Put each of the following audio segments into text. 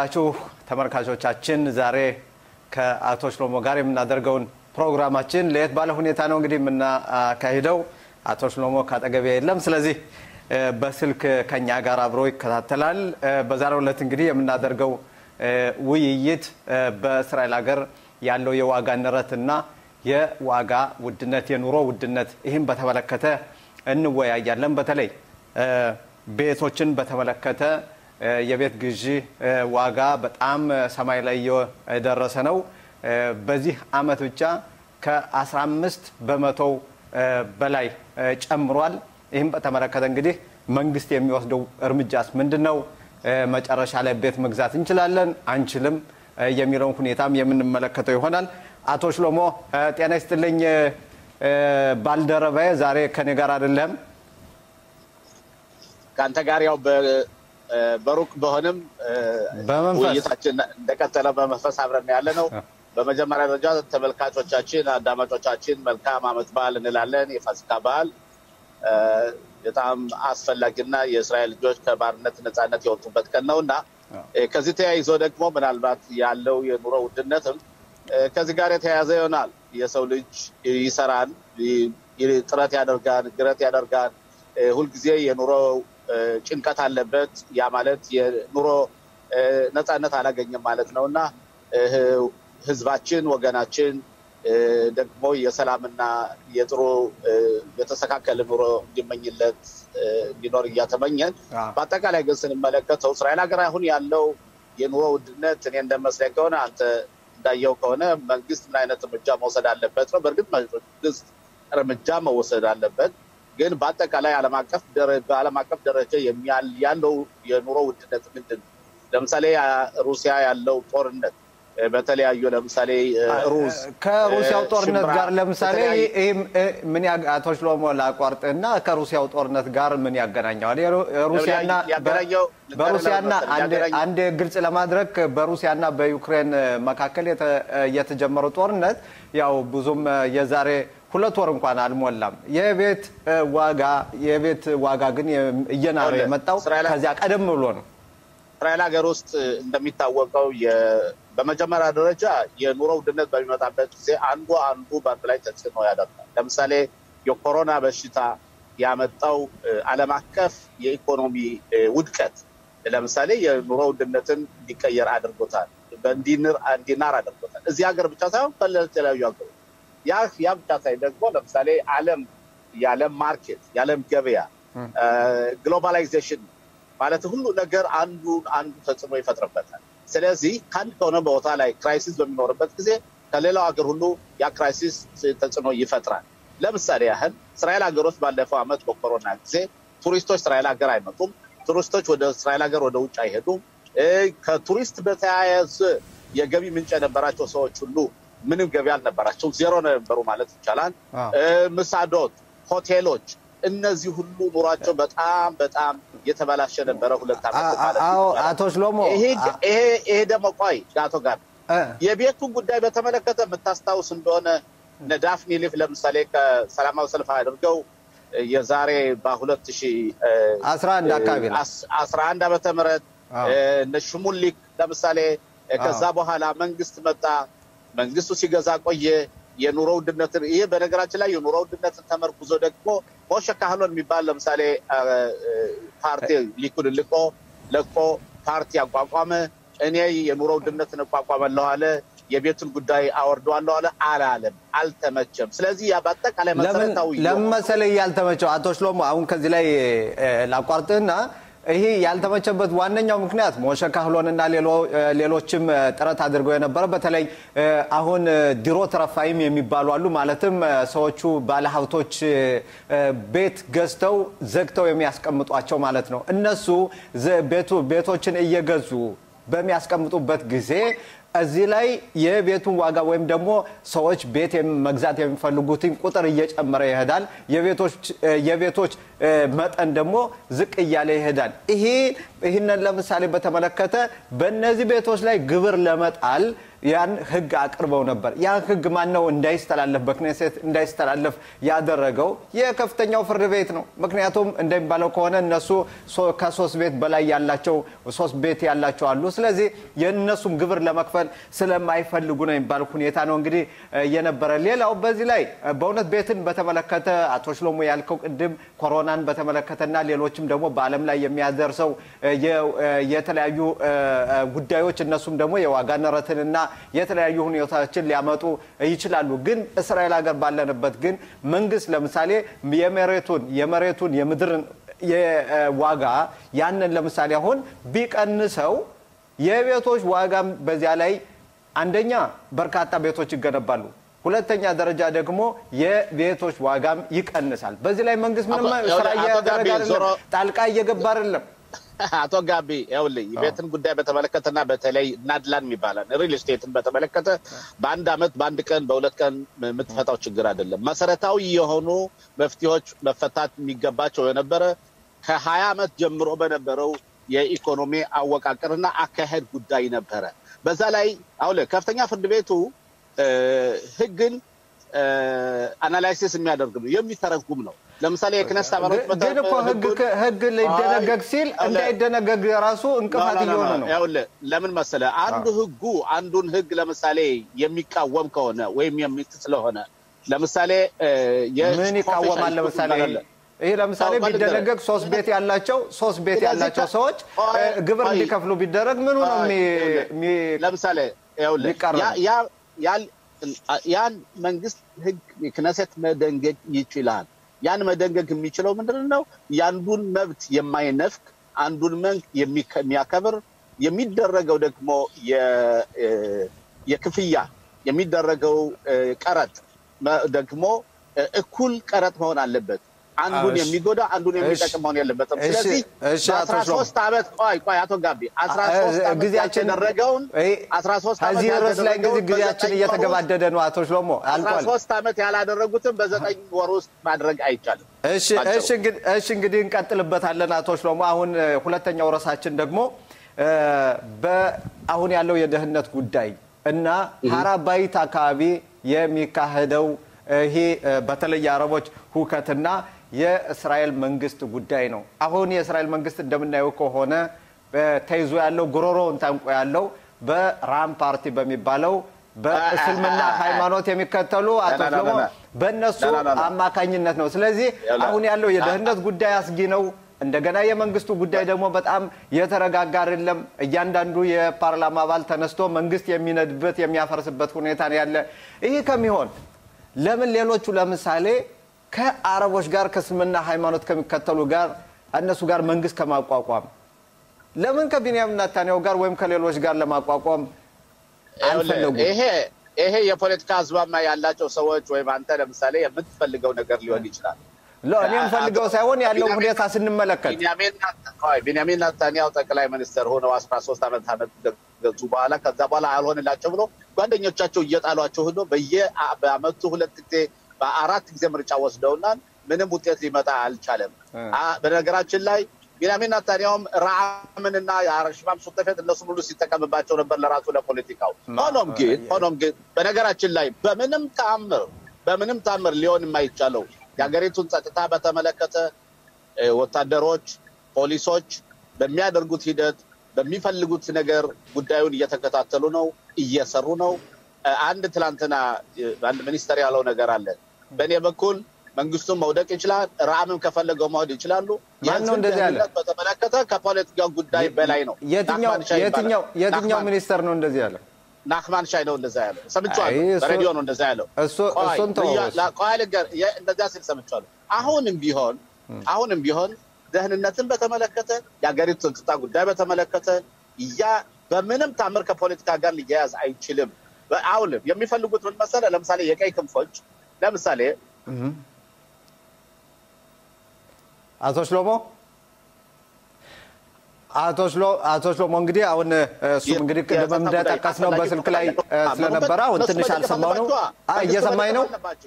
የተከበራችሁ ተመልካቾቻችን ዛሬ ከአቶ ሽሎሞ ጋር የምናደርገውን ፕሮግራማችን ለየት ባለ ሁኔታ ነው እንግዲህ የምናካሂደው። አቶ ሽሎሞ ካጠገቤ የለም። ስለዚህ በስልክ ከኛ ጋር አብሮ ይከታተላል። በዛሬው ዕለት እንግዲህ የምናደርገው ውይይት በእስራኤል ሀገር ያለው የዋጋ ንረትና የዋጋ ውድነት፣ የኑሮ ውድነት ይህም በተመለከተ እንወያያለን። በተለይ ቤቶችን በተመለከተ የቤት ግዢ ዋጋ በጣም ሰማይ ላይ የደረሰ ነው። በዚህ አመት ብቻ ከ15 በመቶው በላይ ጨምሯል። ይህም በተመለከተ እንግዲህ መንግስት የሚወስደው እርምጃስ ምንድን ነው? መጨረሻ ላይ ቤት መግዛት እንችላለን አንችልም የሚለውን ሁኔታም የምንመለከተው ይሆናል። አቶ ሽሎሞ ጤና ይስጥልኝ። ባልደረባዬ ዛሬ ከኔ ጋር አይደለም። ከአንተ ጋር ያው በሩቅ በሆንም ውይይታችን እንደቀጠለ በመንፈስ አብረን ያለ ነው። በመጀመሪያ ደረጃ ተመልካቾቻችን፣ አዳማጮቻችን መልካም አመት በዓል እንላለን። የፋሲካ በዓል በጣም አስፈላጊና የእስራኤል ልጆች ከባርነት ነፃነት የወጡበት ቀን ነው እና ከዚህ ተያይዞ ደግሞ ምናልባት ያለው የኑሮ ውድነትም ከዚህ ጋር የተያያዘ ይሆናል። የሰው ልጅ ይሰራል፣ ጥረት ያደርጋል፣ ግረት ያደርጋል። ሁልጊዜ የኑሮ ጭንቀት አለበት። ያ ማለት የኑሮ ነፃነት አላገኘም ማለት ነው እና ህዝባችን ወገናችን ደግሞ የሰላምና የጥሩ የተስተካከለ ኑሮ እንዲመኝለት እንዲኖር እያተመኘን በአጠቃላይ ግን ስንመለከተው እስራኤል ሀገር አሁን ያለው የኑሮ ውድነት እኔ እንደመስለኝ ከሆነ አንተ እንዳየው ከሆነ መንግስት ምን አይነት እርምጃ መውሰድ አለበት ነው። በእርግጥ መንግስት እርምጃ መወሰድ አለበት፣ ግን በአጠቃላይ በዓለም አቀፍ ደረጃ ያለው የኑሮ ውድነት ምንድን ነው? ለምሳሌ ሩሲያ ያለው ጦርነት በተለያዩ ለምሳሌ ሩዝ ከሩሲያው ጦርነት ጋር ለምሳሌ ምን አቶ ሽሎሞ ላቋርጥና ከሩሲያው ጦርነት ጋር ምን ያገናኘዋል? ሩሲያና በሩሲያና አንድ ግልጽ ለማድረግ በሩሲያና በዩክሬን መካከል የተጀመረው ጦርነት ያው ብዙም የዛሬ ሁለት ወር እንኳን አልሞላም። የቤት ዋጋ የቤት ዋጋ ግን እየናረ የመጣው ከዚያ ቀደም ብሎ ነው። እስራኤል ሀገር ውስጥ እንደሚታወቀው በመጀመሪያ ደረጃ የኑሮ ውድነት በሚመጣበት ጊዜ አንዱ አንዱ በአንድ ላይ ተጽዕኖ ያደርጋል። ለምሳሌ የኮሮና በሽታ ያመጣው ዓለም አቀፍ የኢኮኖሚ ውድቀት ለምሳሌ የኑሮ ውድነትን እንዲቀየር አድርጎታል፣ እንዲናር አድርጎታል። እዚህ ሀገር ብቻ ሳይሆን በተለያዩ ሀገሮች ያ ያ ብቻ ሳይ ደግሞ ለምሳሌ ዓለም የዓለም ማርኬት የዓለም ገበያ ግሎባላይዜሽን ማለት ሁሉ ነገር አንዱ አንዱ ተጽዕኖ ይፈጥርበታል። ስለዚህ ከአንድ ከሆነ ቦታ ላይ ክራይሲስ በሚኖርበት ጊዜ ከሌላው ሀገር ሁሉ ያ ክራይሲስ ተጽዕኖ ይፈጥራል። ለምሳሌ ያህል እስራኤል ሀገሮች ባለፈው ዓመት በኮሮና ጊዜ ቱሪስቶች እስራኤል ሀገር አይመጡም። ቱሪስቶች ወደ እስራኤል ሀገር ወደ ውጭ አይሄዱም። ከቱሪስት በተያያዘ የገቢ ምንጭ የነበራቸው ሰዎች ሁሉ ምንም ገቢ አልነበራቸው፣ ዜሮ ነበሩ ማለት ይቻላል። ምሳዶት፣ ሆቴሎች እነዚህ ሁሉ ኑሯቸው በጣም በጣም የተበላሸ ነበረ። ሁለት ዓመት ማለት አቶ ሽሎሞ ይሄ ደግሞ ቆይ አቶ ጋር የቤቱን ጉዳይ በተመለከተ የምታስታውስ እንደሆነ እነ ዳፍኒ ሊፍ ለምሳሌ ከሰላማዊ ሰልፍ አድርገው የዛሬ በሁለት ሺ አስራ አንድ አካባቢ አስራ አንድ ዓመተ ምህረት እነ ሽሙሊክ ለምሳሌ ከዛ በኋላ መንግስት መጣ። መንግስቱ ሲገዛ ቆየ። የኑሮ ውድነትን ይህ በነገራችን ላይ የኑሮ ውድነትን ተመርኩዞ ደግሞ ሞሸ ካህሎን የሚባል ለምሳሌ ፓርቲ ሊኩድ ልቆ ለቆ ፓርቲ አቋቋመ። እኔ የኑሮ ውድነትን እቋቋመለሁ አለ። የቤቱን ጉዳይ አወርደዋለሁ አለ። አላለም፣ አልተመቸም። ስለዚህ በአጠቃላይ መሰረታዊ ለምን መሰለህ ያልተመቸው አቶ ሽሎሞ አሁን ከዚህ ላይ ላቋርጥህና ይሄ ያልተመቸበት ዋነኛው ምክንያት ሞሸ ካህሎንና ሌሎችም ጥረት አድርገው የነበረ በተለይ አሁን ድሮ ተረፋይም የሚባሉ አሉ። ማለትም ሰዎቹ ባለሀብቶች ቤት ገዝተው ዘግተው የሚያስቀምጧቸው ማለት ነው። እነሱ ቤቶችን እየገዙ በሚያስቀምጡበት ጊዜ እዚህ ላይ የቤቱን ዋጋ ወይም ደግሞ ሰዎች ቤት መግዛት የሚፈልጉትን ቁጥር እየጨመረ ይሄዳል። የቤቶች መጠን ደግሞ ዝቅ እያለ ይሄዳል። ይሄ ይህንን ለምሳሌ በተመለከተ በእነዚህ ቤቶች ላይ ግብር ለመጣል ያን ህግ አቅርበው ነበር። ያን ህግ ማን ነው እንዳይስተላለፍ በክኔሴት እንዳይስተላለፍ ያደረገው የከፍተኛው ፍርድ ቤት ነው። ምክንያቱም እንደሚባለው ከሆነ እነሱ ከሶስት ቤት በላይ ያላቸው ሶስት ቤት ያላቸው አሉ። ስለዚህ የእነሱም ግብር ለመክፈል ስለማይፈልጉ ነው የሚባል ሁኔታ ነው እንግዲህ የነበረ። ሌላው በዚህ ላይ በእውነት ቤትን በተመለከተ አቶ ሽሎሞ ያልከው ቅድም ኮሮናን በተመለከተና ሌሎችም ደግሞ በዓለም ላይ የሚያደርሰው የተለያዩ ጉዳዮች እነሱም ደግሞ የዋጋ ንረትንና የተለያዩ ሁኔታዎችን ሊያመጡ ይችላሉ። ግን እስራኤል ሀገር ባለንበት ግን መንግስት ለምሳሌ የመሬቱን የመሬቱን የምድርን ዋጋ ያንን ለምሳሌ አሁን ቢቀንሰው የቤቶች ዋጋም በዚያ ላይ አንደኛ በርካታ ቤቶች ይገነባሉ። ሁለተኛ ደረጃ ደግሞ የቤቶች ዋጋም ይቀንሳል። በዚህ ላይ መንግስት ምንም ስራ እያደረገ አይደለም፣ ጣልቃ እየገባ አይደለም። አቶ ጋቢ ይኸውልህ ቤትን ጉዳይ በተመለከተና በተለይ ናድላን የሚባላል ሪል ስቴትን በተመለከተ በአንድ አመት በአንድ ቀን በሁለት ቀን የምትፈታው ችግር አይደለም። መሰረታዊ የሆኑ መፍትሄዎች መፈታት የሚገባቸው የነበረ ከሀያ ዓመት ጀምሮ በነበረው የኢኮኖሚ አወቃቀርና አካሄድ ጉዳይ ነበረ። በዛ ላይ አሁን ከፍተኛ ፍርድ ቤቱ ህግን አናላይሲስ የሚያደርግ ነው የሚተረጉም ነው። ለምሳሌ የክነስት አባላት ግን እኮ ህግ ሊደነገግ ሲል እንዳይደነገግ ራሱ እንቅፋት እየሆነ ነው። ይኸውልህ ለምን መሰለህ አንዱ ህጉ አንዱን ህግ ለምሳሌ የሚቃወም ከሆነ ወይም የሚጥስ ስለሆነ ለምሳሌ ምን ይቃወማል? ለምሳሌ ይህ ለምሳሌ ቢደነገግ ሶስት ቤት ያላቸው ሶስት ቤት ያላቸው ሰዎች ግብር እንዲከፍሉ ቢደረግ ምኑ ነው ለምሳሌ ያን መንግስት ህግ ክነሴት መደንገግ ይችላል። ያን መደንገግ የሚችለው ምንድን ነው? የአንዱን መብት የማይነፍቅ አንዱን መንክ የሚያከብር የሚደረገው ደግሞ የክፍያ የሚደረግ ቀረጥ ደግሞ እኩል ቀረጥ መሆን አለበት። አንዱን የሚጎዳ አንዱን የሚጠቅም መሆን የለበትም። ስለዚህ በአስራ ሶስት ዓመት ቆይ ቆይ አቶ ጋቢ አስራ ሶስት ዓመት ያልተደረገውን አስራ ሶስት ከዚህ ርዕስ ላይ እንግዲህ ጊዜያችን እየተገባደደ ነው። አቶ ሽሎሞ አስራ ሶስት ዓመት ያላደረጉትን በዘጠኝ ወር ውስጥ ማድረግ አይቻልም። እሺ እንግዲህ እንቀጥልበታለን። አቶ ሽሎሞ አሁን ሁለተኛው ርዕሳችን ደግሞ አሁን ያለው የደህንነት ጉዳይ እና ሀራባይት አካባቢ የሚካሄደው ይሄ በተለይ የአረቦች ሁከትና የእስራኤል መንግስት ጉዳይ ነው። አሁን የእስራኤል መንግስት እንደምናየው ከሆነ ተይዞ ያለው ጉሮሮውን ታንቆ ያለው በራም ፓርቲ በሚባለው በእስልምና ሃይማኖት የሚከተሉ አቶ ደግሞ በእነሱ አማካኝነት ነው። ስለዚህ አሁን ያለው የደህንነት ጉዳይ አስጊ ነው። እንደገና የመንግስቱ ጉዳይ ደግሞ በጣም የተረጋጋ አይደለም። እያንዳንዱ የፓርላማ አባል ተነስቶ መንግስት የሚነድበት የሚያፈርስበት ሁኔታ ነው ያለ። ይህ ከሚሆን ለምን ሌሎቹ ለምሳሌ ከአረቦች ጋር ከእስልምና ሃይማኖት ከሚከተሉ ጋር እነሱ ጋር መንግስት ከማቋቋም ለምን ከቢንያሚን ኔታንያሁ ጋር ወይም ከሌሎች ጋር ለማቋቋም አልፈለጉም? ይሄ የፖለቲካ አዝማማ ያላቸው ሰዎች ወይም አንተ ለምሳሌ የምትፈልገው ነገር ሊሆን ይችላል። እኔ የምፈልገው ሳይሆን ያለው ሁኔታ ስንመለከት ቢንያሚን ኔታንያሁ ጠቅላይ ሚኒስትር ሆነው አስራ ሶስት ዓመት ዓመት ገዙ በኋላ ከዛ በኋላ አልሆንላቸው ብሎ ጓደኞቻቸው እየጣሏቸው ሄዶ በየአመቱ ሁለት ጊዜ በአራት ጊዜ ምርጫ ወስደውናል። ምንም ውጤት ሊመጣ አልቻለም። በነገራችን ላይ ቢንያሚን ኔታንያሁም ረዓምንና የሽማም ሱተፌት እነሱም ሁሉ ሲጠቀምባቸው ነበር ለራሱ ለፖለቲካው። ሆኖም ግን ሆኖም ግን በነገራችን ላይ በምንም ተአምር በምንም ተአምር ሊሆን የማይቻለው የሀገሪቱን ጸጥታ በተመለከተ ወታደሮች፣ ፖሊሶች በሚያደርጉት ሂደት በሚፈልጉት ነገር ጉዳዩን እየተከታተሉ ነው፣ እየሰሩ ነው። አንድ ትላንትና አንድ ሚኒስተር ያለው ነገር አለ። በእኔ በኩል መንግስቱን መውደቅ ይችላል፣ ረአምም ከፈለገው መውድ ይችላሉ። ማነው እንደዚህ ያለ? በተመለከተ ከፖለቲካ ጉዳይ በላይ ነው። የትኛው ሚኒስተር ነው እንደዚህ ያለ? ናክማን ሻይ ነው እንደዛ ያለው ሰምቼዋለሁ። በሬዲዮ ነው እንደዛ ያለው። እሱን ቆይ ልንገር፣ እንደዛ ሲል ሰምቼዋለሁ። አሁንም ቢሆን አሁንም ቢሆን ደህንነትን በተመለከተ የሀገሪቱ ጸጥታ ጉዳይ በተመለከተ ያ በምንም ታምር ከፖለቲካ ጋር ሊያያዝ አይችልም። አሁንም የሚፈልጉት ምን መሰለህ? ለምሳሌ የቀይ ክንፎች ለምሳሌ አቶ ሽሎሞ አቶ ሽሎሞ እንግዲህ አሁን እሱም እንግዲህ ቅድም እንደጠቀስ ነው በስልክ ላይ ስለነበረ አሁን ትንሽ አልሰማው ነው። እየሰማኝ ነው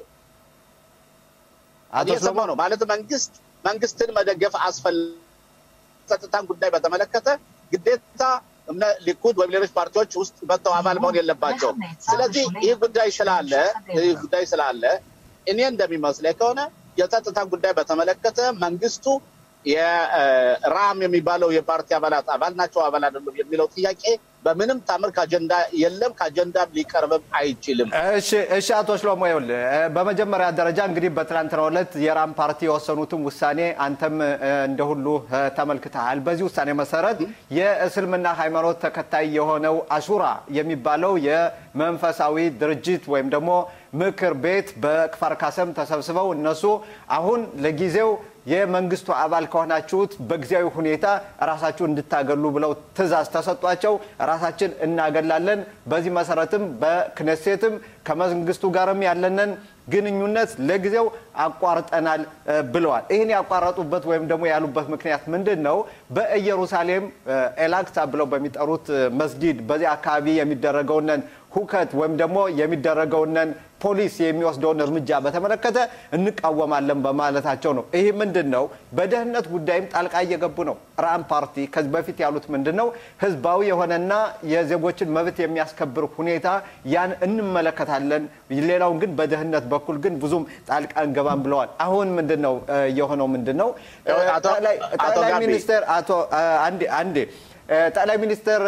አቶ ሽሎሞ ነው ማለት መንግስት መንግስትን መደገፍ አስፈላጊ ጸጥታን ጉዳይ በተመለከተ ግዴታ ሊኩድ ወይም ሌሎች ፓርቲዎች ውስጥ መጥተው አባል መሆን የለባቸውም። ስለዚህ ይህ ጉዳይ ስላለ ይህ ጉዳይ ስላለ እኔ እንደሚመስለኝ ከሆነ የጸጥታ ጉዳይ በተመለከተ መንግስቱ የራም የሚባለው የፓርቲ አባላት አባል ናቸው አባል አይደሉም የሚለው ጥያቄ በምንም ታምር ከአጀንዳ የለም፣ ከአጀንዳም ሊቀርብም አይችልም። እሺ እሺ፣ አቶ ሽሎሞ ይኸውልህ፣ በመጀመሪያ ደረጃ እንግዲህ በትናንትናው ዕለት የራም ፓርቲ የወሰኑትን ውሳኔ አንተም እንደ ሁሉ ተመልክተሃል። በዚህ ውሳኔ መሰረት የእስልምና ሃይማኖት ተከታይ የሆነው አሹራ የሚባለው የመንፈሳዊ ድርጅት ወይም ደግሞ ምክር ቤት በክፋር ካሰም ተሰብስበው እነሱ አሁን ለጊዜው የመንግስቱ አባል ከሆናችሁት በጊዜያዊ ሁኔታ ራሳችሁ እንድታገሉ ብለው ትዕዛዝ ተሰጧቸው። ራሳችን እናገላለን። በዚህ መሰረትም በክነሴትም ከመንግስቱ ጋርም ያለንን ግንኙነት ለጊዜው አቋርጠናል ብለዋል። ይህን ያቋረጡበት ወይም ደግሞ ያሉበት ምክንያት ምንድን ነው? በኢየሩሳሌም ኤላክሳ ብለው በሚጠሩት መስጊድ በዚህ አካባቢ የሚደረገውንን ሁከት ወይም ደግሞ የሚደረገውንን ፖሊስ የሚወስደውን እርምጃ በተመለከተ እንቃወማለን በማለታቸው ነው። ይህ ምንድን ነው? በደህንነት ጉዳይም ጣልቃ እየገቡ ነው። ራም ፓርቲ ከዚህ በፊት ያሉት ምንድን ነው? ህዝባዊ የሆነና የዜጎችን መብት የሚያስከብር ሁኔታ ያን እንመለከታለን፣ ሌላውን ግን በደህንነት በኩል ግን ብዙም ጣልቃ እንገባም ብለዋል። አሁን ምንድን ነው የሆነው? ምንድን ነው ጠቅላይ ሚኒስትር አቶ አንዴ አንዴ ጠቅላይ ሚኒስትር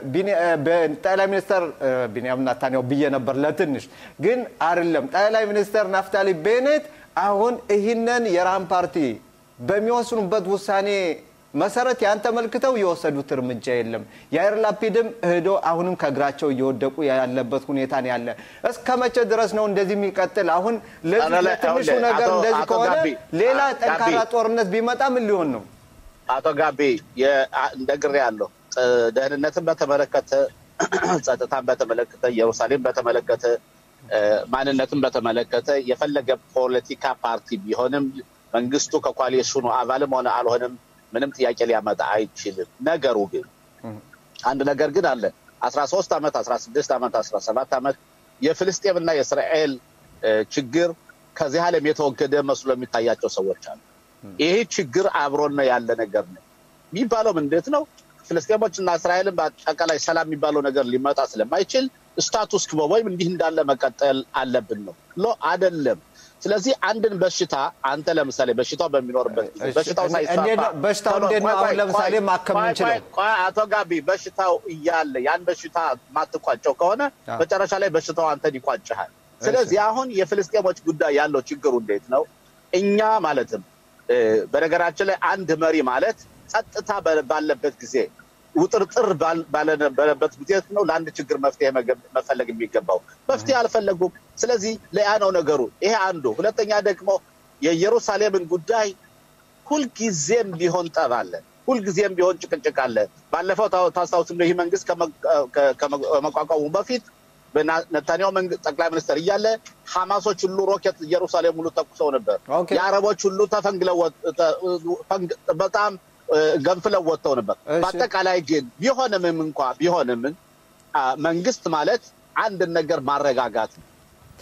ጠቅላይ ሚኒስትር ቢንያም ናታንያሁ ብዬ ነበር ለትንሽ ግን አይደለም። ጠቅላይ ሚኒስትር ናፍታሊ ቤኔት አሁን ይህንን የራም ፓርቲ በሚወስኑበት ውሳኔ መሰረት ያን ተመልክተው የወሰዱት እርምጃ የለም። የአይር ላፒድም እህዶ አሁንም ከእግራቸው እየወደቁ ያለበት ሁኔታ ነው ያለ። እስከ መቼ ድረስ ነው እንደዚህ የሚቀጥል? አሁን ለትንሹ ነገር እንደዚህ ከሆነ ሌላ ጠንካራ ጦርነት ቢመጣ ምን ሊሆን ነው? አቶ ጋቢ እንደግሬ ያለው ደህንነትን በተመለከተ ጸጥታን በተመለከተ ኢየሩሳሌም በተመለከተ ማንነትን በተመለከተ የፈለገ ፖለቲካ ፓርቲ ቢሆንም መንግስቱ ከኮአሊሽኑ አባልም ሆነ አልሆነም ምንም ጥያቄ ሊያመጣ አይችልም። ነገሩ ግን አንድ ነገር ግን አለ። አስራ ሶስት ዓመት አስራ ስድስት ዓመት አስራ ሰባት ዓመት የፍልስጤምና የእስራኤል ችግር ከዚህ ዓለም የተወገደ መስሎ የሚታያቸው ሰዎች አሉ። ይሄ ችግር አብሮን ያለ ነገር ነው የሚባለው እንዴት ነው? ፍልስጤሞች እና እስራኤልን በአጠቃላይ ሰላም የሚባለው ነገር ሊመጣ ስለማይችል ስታቱስ ክቦ ወይም እንዲህ እንዳለ መቀጠል አለብን ነው ሎ አይደለም። ስለዚህ አንድን በሽታ አንተ ለምሳሌ በሽታው በሚኖርበት ጊዜ በሽታው ሳይስፋፋ በሽታው እንዴት ነው አሁን ለምሳሌ ማከም እንችላለን? አቶ ጋቢ በሽታው እያለ ያን በሽታ ማትቋጨው ከሆነ መጨረሻ ላይ በሽታው አንተን ይቋጭሃል። ስለዚህ አሁን የፍልስጤሞች ጉዳይ ያለው ችግሩ እንዴት ነው? እኛ ማለትም በነገራችን ላይ አንድ መሪ ማለት ጸጥታ ባለበት ጊዜ ውጥርጥር ባለበት ጊዜ ነው ለአንድ ችግር መፍትሄ መፈለግ የሚገባው። መፍትሄ አልፈለጉም። ስለዚህ ለያ ነው ነገሩ። ይሄ አንዱ። ሁለተኛ ደግሞ የኢየሩሳሌምን ጉዳይ ሁልጊዜም ቢሆን ጠብ አለ፣ ሁልጊዜም ቢሆን ጭቅጭቅ አለ። ባለፈው ታስታውስ ይህ መንግስት ከመቋቋሙ በፊት በነታንያሁ ጠቅላይ ሚኒስትር እያለ ሐማሶች ሁሉ ሮኬት ኢየሩሳሌም ሁሉ ተኩሰው ነበር። የአረቦች ሁሉ ተፈንግለው በጣም ገንፍለው ወጥተው ነበር። በአጠቃላይ ግን ቢሆንምም እንኳ ቢሆንም መንግስት ማለት አንድን ነገር ማረጋጋት ነው።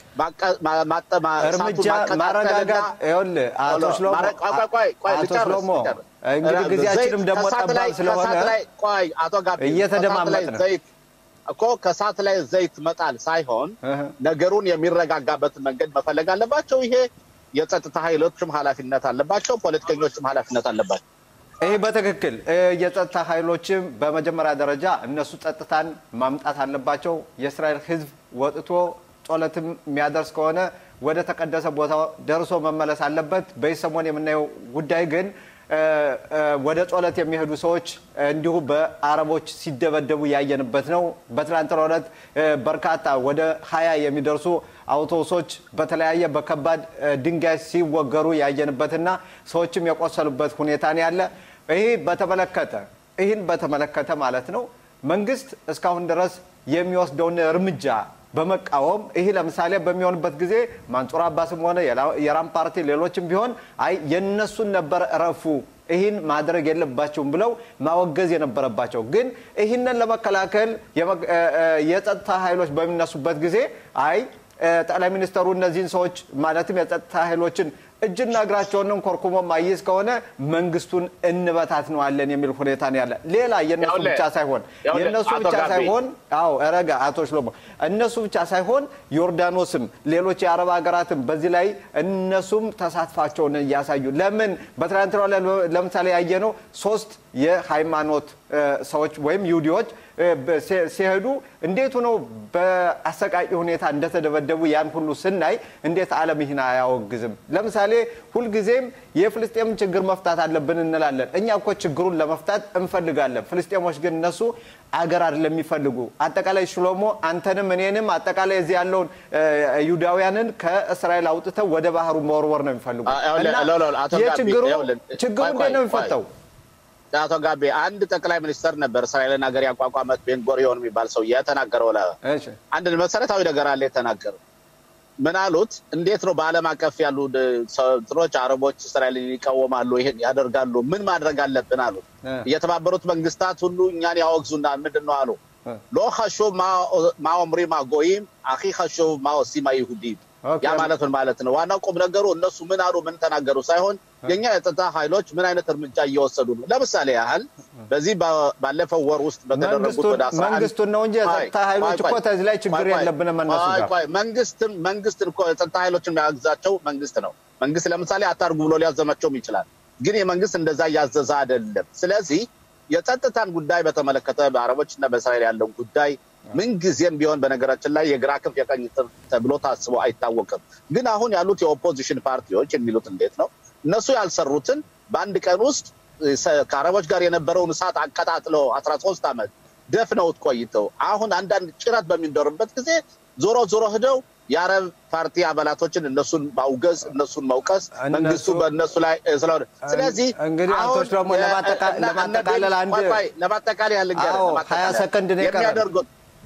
እርምጃ ማረጋጋት ይኸውልህ፣ አቶ ሽሎሞ አቶ ሽሎሞ እንግዲህ ጊዜያችንም ደግሞ ጠባብ ስለሆነ ቆይ አቶ ጋቢ እየተደማመጥ ነው እኮ ከእሳት ላይ ዘይት መጣል ሳይሆን ነገሩን የሚረጋጋበትን መንገድ መፈለግ አለባቸው። ይሄ የጸጥታ ኃይሎችም ኃላፊነት አለባቸው፣ ፖለቲከኞችም ኃላፊነት አለባቸው። ይህ በትክክል የጸጥታ ኃይሎችም በመጀመሪያ ደረጃ እነሱ ጸጥታን ማምጣት አለባቸው። የእስራኤል ሕዝብ ወጥቶ ጸሎትም የሚያደርስ ከሆነ ወደ ተቀደሰ ቦታ ደርሶ መመለስ አለበት። በዚህ ሰሞን የምናየው ጉዳይ ግን ወደ ጸሎት የሚሄዱ ሰዎች እንዲሁ በአረቦች ሲደበደቡ ያየንበት ነው። በትናንትናው ዕለት በርካታ ወደ ሀያ የሚደርሱ አውቶቡሶች በተለያየ በከባድ ድንጋይ ሲወገሩ ያየንበትና ሰዎችም የቆሰሉበት ሁኔታ ነው ያለ። ይህ በተመለከተ ይህን በተመለከተ ማለት ነው መንግስት እስካሁን ድረስ የሚወስደውን እርምጃ በመቃወም ይህ ለምሳሌ በሚሆንበት ጊዜ ማንጹር አባስም ሆነ የራም ፓርቲ ሌሎችም ቢሆን አይ የነሱን ነበር እረፉ፣ ይህን ማድረግ የለባቸውም ብለው ማወገዝ የነበረባቸው ግን ይህንን ለመከላከል የጸጥታ ኃይሎች በሚነሱበት ጊዜ አይ ጠቅላይ ሚኒስተሩ እነዚህን ሰዎች ማለትም የጸጥታ ኃይሎችን እጅና እግራቸውን ኮርኩሞ ማይዝ ከሆነ መንግስቱን እንበታትነዋለን የሚል ሁኔታ ነው ያለ። ሌላ የነሱ ብቻ ሳይሆን የነሱ ብቻ ሳይሆን አዎ ረጋ አቶ ሽሎሞ እነሱ ብቻ ሳይሆን ዮርዳኖስም ሌሎች የአረብ ሀገራትም በዚህ ላይ እነሱም ተሳትፋቸውን እያሳዩ ለምን በትናንትናው ለምሳሌ ያየነው ሶስት የሃይማኖት ሰዎች ወይም ይሁዲዎች ሲሄዱ እንዴት ሆነው በአሰቃቂ ሁኔታ እንደተደበደቡ ያን ሁሉ ስናይ እንዴት ዓለም ይህን አያወግዝም? ለምሳሌ ሁልጊዜም የፍልስጤም ችግር መፍታት አለብን እንላለን። እኛ እኮ ችግሩን ለመፍታት እንፈልጋለን። ፍልስጤሞች ግን እነሱ አገር አይደለም የሚፈልጉ። አጠቃላይ ሽሎሞ አንተንም እኔንም አጠቃላይ እዚህ ያለውን ይሁዳውያንን ከእስራኤል አውጥተው ወደ ባህሩ መወርወር ነው የሚፈልጉ እና የችግሩ ችግሩ እንዴት ነው የሚፈታው? አቶ ጋቤ አንድ ጠቅላይ ሚኒስተር ነበር እስራኤልን ሀገር ያቋቋመት ቤንጎሪዮን የሚባል ሰው የተናገረው አንድ መሰረታዊ ነገር አለ የተናገረው ምን አሉት እንዴት ነው በአለም አቀፍ ያሉ እንትኖች አረቦች እስራኤልን ይቃወማሉ ይሄን ያደርጋሉ ምን ማድረግ አለብን አሉት የተባበሩት መንግስታት ሁሉ እኛን ያወግዙናል ምንድን ነው አሉ ሎ ኸሹብ ማ ኦምሪ ማ ጎይም አኺ ኸሹብ ማ ኦሲማ ይሁዲም ያ ማለት ምን ማለት ነው? ዋናው ቁም ነገሩ እነሱ ምን አሉ ምን ተናገሩ ሳይሆን የኛ የጸጥታ ኃይሎች ምን አይነት እርምጃ እየወሰዱ ነው። ለምሳሌ ያህል በዚህ ባለፈው ወር ውስጥ በተደረጉት ወደ መንግስቱን ነው እንጂ የጸጥታ ኃይሎች እኮ ተዚህ ላይ ችግር የለብንም እነሱ ጋር መንግስትን መንግስትን እኮ የጸጥታ ኃይሎችን የሚያግዛቸው መንግስት ነው። መንግስት ለምሳሌ አታርጉ ብሎ ሊያዘማቸውም ይችላል። ግን የመንግስት እንደዛ እያዘዘ አይደለም። ስለዚህ የጸጥታን ጉዳይ በተመለከተ በአረቦች እና በእስራኤል ያለውን ጉዳይ ምንጊዜም ቢሆን በነገራችን ላይ የግራ ክንፍ የቀኝ ተብሎ ታስቦ አይታወቅም። ግን አሁን ያሉት የኦፖዚሽን ፓርቲዎች የሚሉት እንዴት ነው? እነሱ ያልሰሩትን በአንድ ቀን ውስጥ ከአረቦች ጋር የነበረውን እሳት አቀጣጥለው አስራ ሶስት ዓመት ደፍነውት ቆይተው አሁን አንዳንድ ጭረት በሚደርበት ጊዜ ዞሮ ዞሮ ሂደው የአረብ ፓርቲ አባላቶችን እነሱን ማውገዝ እነሱን መውቀስ መንግስቱ በእነሱ ላይ ስለሆነ ስለዚህ እንግዲህ አቶች ደግሞ ለማጠቃለል አንድ ለማጠቃለል ያለ ሀያ ሰከንድ ነው የሚያደርጉት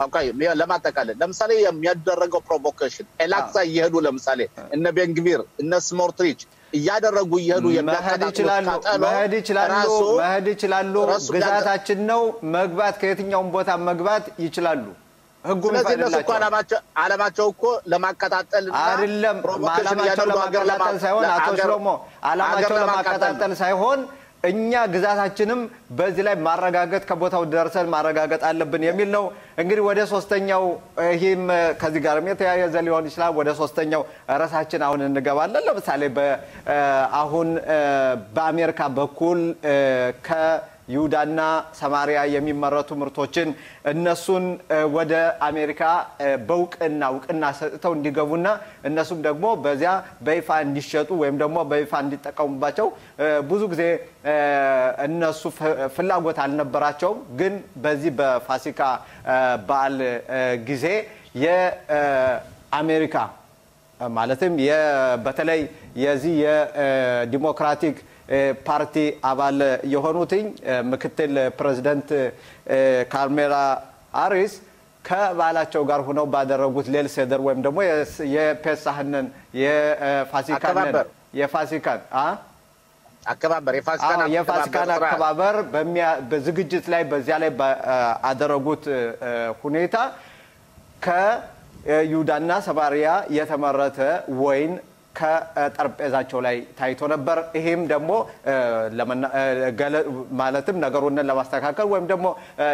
ለማጠቃለል ለምሳሌ የሚያደረገው ፕሮቮኬሽን ኤላክሳ እየሄዱ ለምሳሌ እነ ቤንግቪር እነ ስሞርትሪች እያደረጉ እየሄዱ መሄድ ይችላሉ መሄድ ይችላሉ መሄድ ይችላሉ። ግዛታችን ነው መግባት ከየትኛውም ቦታ መግባት ይችላሉ። ህጉ ስለዚህ እነሱ እኮ አላማቸው እኮ ለማቀጣጠል አይደለም። አላማቸው ለማቀጣጠል ሳይሆን አቶ ሽሎሞ አላማቸው ለማቀጣጠል ሳይሆን እኛ ግዛታችንም በዚህ ላይ ማረጋገጥ ከቦታው ደርሰን ማረጋገጥ አለብን የሚል ነው። እንግዲህ ወደ ሶስተኛው ይህም ከዚህ ጋርም የተያያዘ ሊሆን ይችላል። ወደ ሶስተኛው ርዕሳችን አሁን እንገባለን። ለምሳሌ አሁን በአሜሪካ በኩል ከይሁዳና ሰማሪያ የሚመረቱ ምርቶችን እነሱን ወደ አሜሪካ በእውቅና እውቅና ሰጥተው እንዲገቡና እነሱም ደግሞ በዚያ በይፋ እንዲሸጡ ወይም ደግሞ በይፋ እንዲጠቀሙባቸው ብዙ ጊዜ እነሱ ፍላጎት አልነበራቸውም። ግን በዚህ በፋሲካ በዓል ጊዜ የአሜሪካ ማለትም በተለይ የዚህ የዲሞክራቲክ ፓርቲ አባል የሆኑትኝ ምክትል ፕሬዚደንት ካርሜላ ሃሪስ ከባላቸው ጋር ሆነው ባደረጉት ሌል ሴደር ወይም ደግሞ የፔሳህንን የፋሲካንን የፋሲካን አከባበር የፋሲካን አከባበር በዝግጅት ላይ በዚያ ላይ ባደረጉት ሁኔታ ከይሁዳና ሰማሪያ የተመረተ ወይን ከጠረጴዛቸው ላይ ታይቶ ነበር። ይሄም ደግሞ ማለትም ነገሩን ለማስተካከል ወይም ደግሞ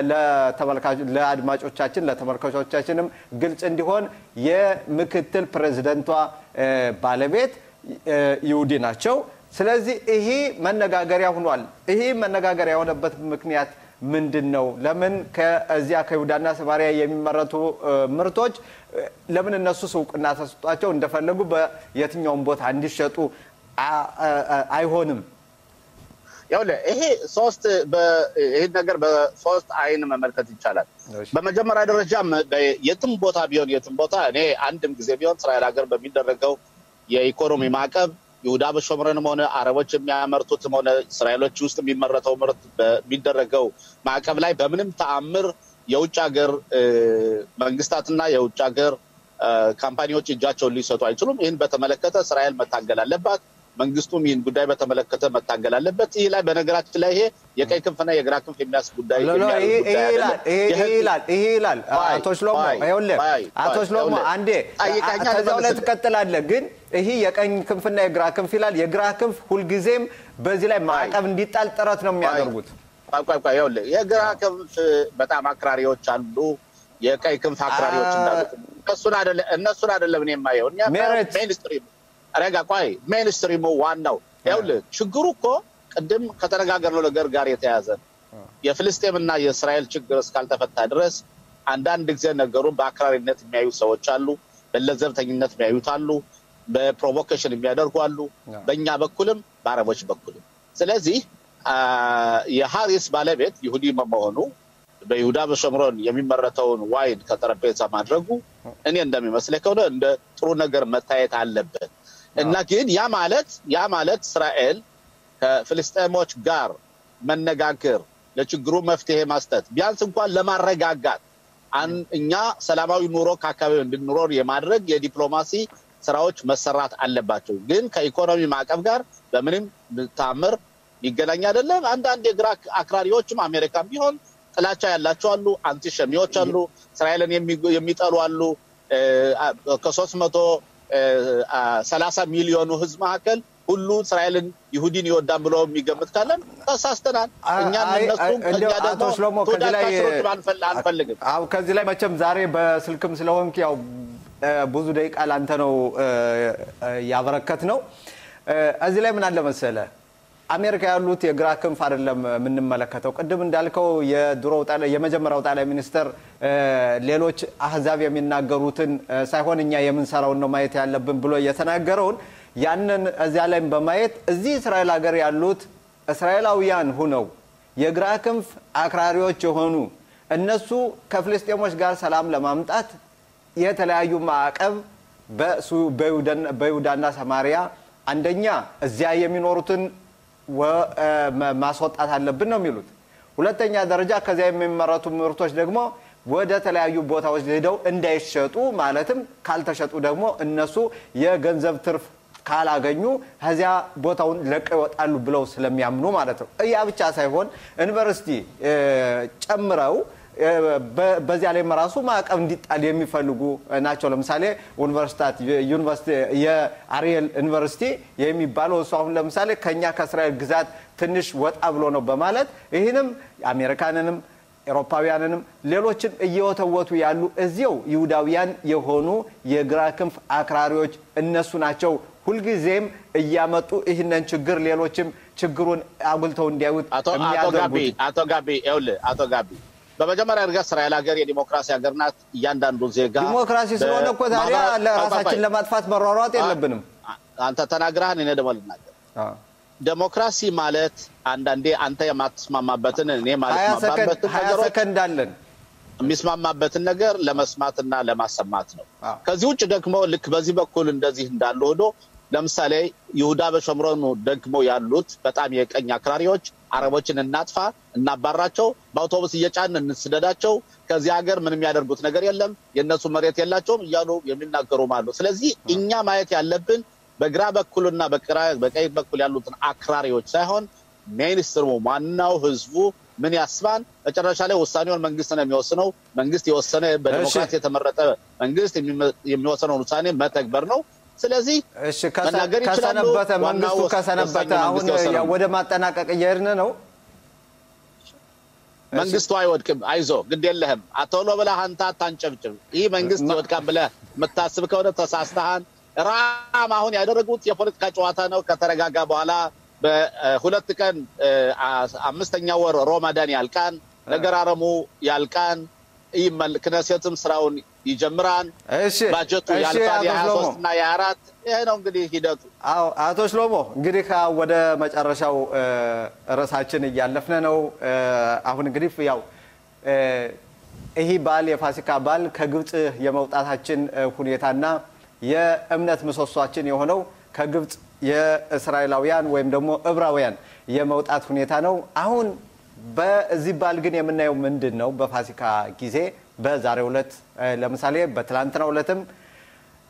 ለአድማጮቻችን ለተመልካቾቻችንም ግልጽ እንዲሆን የምክትል ፕሬዚደንቷ ባለቤት ይሁዲ ናቸው። ስለዚህ ይሄ መነጋገሪያ ሆኗል። ይሄ መነጋገሪያ የሆነበት ምክንያት ምንድን ነው? ለምን ከዚያ ከይሁዳና ሰማሪያ የሚመረቱ ምርቶች ለምን እነሱስ እውቅና ተሰጧቸው እንደፈለጉ በየትኛውም ቦታ እንዲሸጡ አይሆንም? ይኸውልህ ይሄ ሶስት ይህን ነገር በሶስት አይን መመልከት ይቻላል። በመጀመሪያ ደረጃ የትም ቦታ ቢሆን የትም ቦታ እኔ አንድም ጊዜ ቢሆን እስራኤል ሀገር በሚደረገው የኢኮኖሚ ማዕቀብ ይሁዳ በሾምረንም ሆነ አረቦች የሚያመርቱትም ሆነ እስራኤሎች ውስጥ የሚመረተው ምርት በሚደረገው ማዕቀብ ላይ በምንም ተአምር የውጭ ሀገር መንግስታትና የውጭ ሀገር ካምፓኒዎች እጃቸውን ሊሰጡ አይችሉም። ይህን በተመለከተ እስራኤል መታገል አለባት። መንግስቱም ይህን ጉዳይ በተመለከተ መታገል አለበት። ይህ ላይ በነገራችን ላይ ይሄ የቀይ ክንፍና የግራ ክንፍ የሚያስ ጉዳይ ይሄ ይላል አቶ ሽሎሞ ይኸውልህ፣ አቶ ሽሎሞ አንዴ ከዚያው ላይ ትቀጥላለህ። ግን ይህ የቀኝ ክንፍና የግራ ክንፍ ይላል። የግራ ክንፍ ሁልጊዜም በዚህ ላይ ማዕቀብ እንዲጣል ጥረት ነው የሚያደርጉት። ይኸውልህ የግራ ክንፍ በጣም አክራሪዎች አሉ፣ የቀኝ ክንፍ አክራሪዎች እንዳሉት እነሱን አይደለም እኔ የማየው እኛ ሜንስትሪም ረጋ ቆይ ሜንስትሪሙ ዋናው ይኸውልህ ችግሩ እኮ ቅድም ከተነጋገርነው ነገር ጋር የተያዘ የፍልስጤምና የእስራኤል ችግር እስካልተፈታ ድረስ አንዳንድ ጊዜ ነገሩን በአክራሪነት የሚያዩ ሰዎች አሉ፣ በለዘብተኝነት የሚያዩት አሉ፣ በፕሮቮኬሽን የሚያደርጉ አሉ፣ በእኛ በኩልም በአረቦች በኩልም። ስለዚህ የሀሪስ ባለቤት ይሁዲ መሆኑ በይሁዳ በሸምሮን የሚመረተውን ዋይን ከጠረጴዛ ማድረጉ እኔ እንደሚመስለኝ ከሆነ እንደ ጥሩ ነገር መታየት አለበት እና ግን ያ ማለት ያ ማለት እስራኤል ከፍልስጤሞች ጋር መነጋገር ለችግሩ መፍትሄ ማስጠት ቢያንስ እንኳን ለማረጋጋት እኛ ሰላማዊ ኑሮ ከአካባቢው እንድንኖር የማድረግ የዲፕሎማሲ ስራዎች መሰራት አለባቸው። ግን ከኢኮኖሚ ማዕቀብ ጋር በምንም ታምር ይገናኝ አይደለም። አንዳንድ የግራ አክራሪዎችም አሜሪካም ቢሆን ጥላቻ ያላቸው አሉ፣ አንቲሸሚዎች አሉ፣ እስራኤልን የሚጠሉ አሉ። ከሶስት መቶ ሰላሳ ሚሊዮኑ ህዝብ መካከል ሁሉ እስራኤልን ይሁዲን ይወዳን ብሎ የሚገምት ካለን ተሳስተናል። እኛም እነሱ እኛ ደግሞ ተወዳጅ አንፈልግም። ከዚህ ላይ መቼም ዛሬ በስልክም ስለሆንክ ያው ብዙ ደቂቃ ላንተ ነው ያበረከት ነው። እዚህ ላይ ምን አለ መሰለ አሜሪካ ያሉት የግራ ክንፍ አይደለም የምንመለከተው። ቅድም እንዳልከው የድሮው የመጀመሪያው ጠቅላይ ሚኒስትር ሌሎች አህዛብ የሚናገሩትን ሳይሆን እኛ የምንሰራውን ነው ማየት ያለብን ብሎ የተናገረውን ያንን እዚያ ላይም በማየት እዚህ እስራኤል ሀገር ያሉት እስራኤላውያን ሁነው የግራ ክንፍ አክራሪዎች የሆኑ እነሱ ከፍልስጤሞች ጋር ሰላም ለማምጣት የተለያዩ ማዕቀብ በይሁዳና ሰማሪያ አንደኛ እዚያ የሚኖሩትን ማስወጣት አለብን ነው የሚሉት። ሁለተኛ ደረጃ ከዚያ የሚመረቱ ምርቶች ደግሞ ወደ ተለያዩ ቦታዎች ሄደው እንዳይሸጡ ማለትም ካልተሸጡ ደግሞ እነሱ የገንዘብ ትርፍ ካላገኙ ከዚያ ቦታውን ለቀው ይወጣሉ ብለው ስለሚያምኑ ማለት ነው። ያ ብቻ ሳይሆን ዩኒቨርሲቲ ጨምረው በዚያ ላይ ራሱ ማዕቀብ እንዲጣል የሚፈልጉ ናቸው። ለምሳሌ ዩኒቨርሲቲ የአሪየል ዩኒቨርሲቲ የሚባለው እሱ አሁን ለምሳሌ ከኛ ከእስራኤል ግዛት ትንሽ ወጣ ብሎ ነው በማለት ይህንም አሜሪካንንም ኤሮፓውያንንም ሌሎችን እየወተወቱ ያሉ እዚው ይሁዳውያን የሆኑ የግራ ክንፍ አክራሪዎች እነሱ ናቸው። ሁልጊዜም እያመጡ ይህንን ችግር ሌሎችም ችግሩን አጉልተው እንዲያዩት የሚያደርጉት አቶ ጋቢ ይኸውልህ አቶ ጋቢ በመጀመሪያ እርገጥ እስራኤል ሀገር የዲሞክራሲ ሀገር ናት። እያንዳንዱ ዜጋ ዲሞክራሲ ስለሆነ እኮ ታዲያ ለራሳችን ለማጥፋት መሯሯጥ የለብንም። አንተ ተናግረሃል፣ እኔ ደግሞ ልናገር። ዴሞክራሲ ማለት አንዳንዴ አንተ የማትስማማበትን እኔ ማልስማማበትን ሀያ ሰከንድ አለን የሚስማማበትን ነገር ለመስማትና ለማሰማት ነው። ከዚህ ውጭ ደግሞ ልክ በዚህ በኩል እንደዚህ እንዳለ ሆኖ ለምሳሌ ይሁዳ በሸምሮኑ ደግሞ ያሉት በጣም የቀኝ አክራሪዎች አረቦችን እናጥፋ፣ እናባራቸው፣ በአውቶቡስ እየጫን እንስደዳቸው፣ ከዚህ ሀገር ምን የሚያደርጉት ነገር የለም፣ የእነሱ መሬት የላቸውም እያሉ የሚናገሩም አሉ። ስለዚህ እኛ ማየት ያለብን በግራ በኩልና በቀኝ በኩል ያሉትን አክራሪዎች ሳይሆን ሜይንስትሪሙ ዋናው ህዝቡ ምን ያስባል፣ መጨረሻ ላይ ውሳኔውን መንግስት ነው የሚወስነው። መንግስት የወሰነ በዲሞክራሲ የተመረጠ መንግስት የሚወሰነውን ውሳኔ መተግበር ነው። ስለዚህ ከሰነበተ መንግስቱ ከሰነበተ አሁን ወደ ማጠናቀቅ እየሄድን ነው። መንግስቱ አይወድቅም፣ አይዞ ግድ የለህም። ቶሎ ብለህ አንተ አታንጨብጭብ። ይህ መንግስት ይወድቃል ብለህ የምታስብ ከሆነ ተሳስተሃል። ራም አሁን ያደረጉት የፖለቲካ ጨዋታ ነው። ከተረጋጋ በኋላ በሁለት ቀን አምስተኛ ወር ሮማዳን ያልቃን፣ ነገር አረሙ ያልቃን፣ ክነሴትም ስራውን ይጀምራል። ባጀቱ ያልፋል። የሀያ ሶስት እና የሀያ አራት ይሄ ነው እንግዲህ ሂደቱ። አዎ አቶ ሽሎሞ እንግዲህ ወደ መጨረሻው ርዕሳችን እያለፍን ነው። አሁን እንግዲህ ያው ይህ በዓል የፋሲካ በዓል ከግብፅ የመውጣታችን ሁኔታና የእምነት ምሰሷችን የሆነው ከግብፅ የእስራኤላውያን ወይም ደግሞ ዕብራውያን የመውጣት ሁኔታ ነው። አሁን በዚህ በዓል ግን የምናየው ምንድን ነው? በፋሲካ ጊዜ በዛሬው ዕለት ለምሳሌ በትላንትናው ዕለትም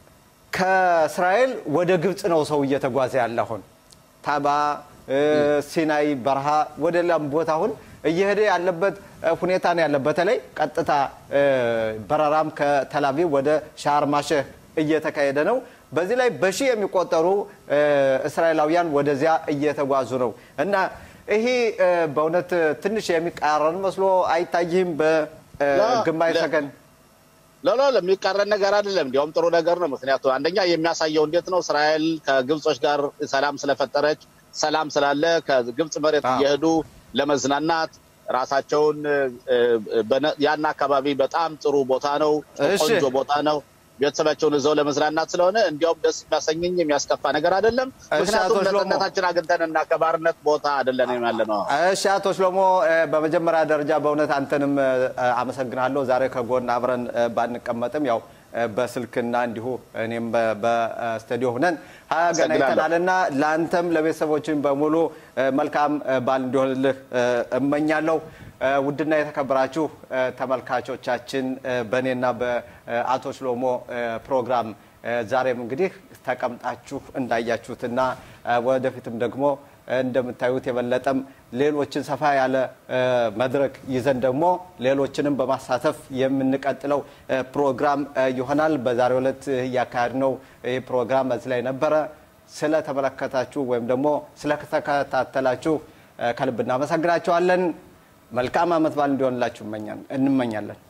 ከእስራኤል ወደ ግብፅ ነው ሰው እየተጓዘ ያለ አሁን ታባ ሲናይ በረሃ ወደ ሌላም ቦታ አሁን እየሄደ ያለበት ሁኔታ ነው ያለ። በተለይ ቀጥታ በረራም ከተላቪቭ ወደ ሻርማሸህ እየተካሄደ ነው። በዚህ ላይ በሺህ የሚቆጠሩ እስራኤላውያን ወደዚያ እየተጓዙ ነው እና ይሄ በእውነት ትንሽ የሚቃረን መስሎ አይታይህም? በግማሽ ሰከንድ ሎሎ ለሚቃረን ነገር አይደለም። እንዲያውም ጥሩ ነገር ነው። ምክንያቱም አንደኛ የሚያሳየው እንዴት ነው እስራኤል ከግብጾች ጋር ሰላም ስለፈጠረች ሰላም ስላለ ከግብጽ መሬት እየሄዱ ለመዝናናት ራሳቸውን ያን አካባቢ በጣም ጥሩ ቦታ ነው፣ ቆንጆ ቦታ ነው። ቤተሰባቸውን እዛው ለመዝናናት ስለሆነ እንዲያውም ደስ የሚያሰኘኝ የሚያስከፋ ነገር አይደለም። ምክንያቱም ነፃነታችን አግኝተን እና ከባርነት ቦታ አይደለንም ያለ ነው። እሺ፣ አቶ ሽሎሞ በመጀመሪያ ደረጃ በእውነት አንተንም አመሰግናለሁ። ዛሬ ከጎን አብረን ባንቀመጥም ያው በስልክና እንዲሁ እኔም በስቱዲዮ ሆነን ገናኝተናል እና ለአንተም ለቤተሰቦችን በሙሉ መልካም በዓል እንዲሆንልህ እመኛለሁ። ውድና የተከበራችሁ ተመልካቾቻችን በእኔና በአቶ ሽሎሞ ፕሮግራም ዛሬም እንግዲህ ተቀምጣችሁ እንዳያችሁትና ወደፊትም ደግሞ እንደምታዩት የበለጠም ሌሎችን ሰፋ ያለ መድረክ ይዘን ደግሞ ሌሎችንም በማሳተፍ የምንቀጥለው ፕሮግራም ይሆናል። በዛሬው ዕለት እያካሄድነው ይህ ፕሮግራም እዚህ ላይ ነበረ። ስለተመለከታችሁ ወይም ደግሞ ስለተከታተላችሁ ከልብ እናመሰግናችኋለን። መልካም ዓመት በዓል እንዲሆንላችሁ እንመኛለን።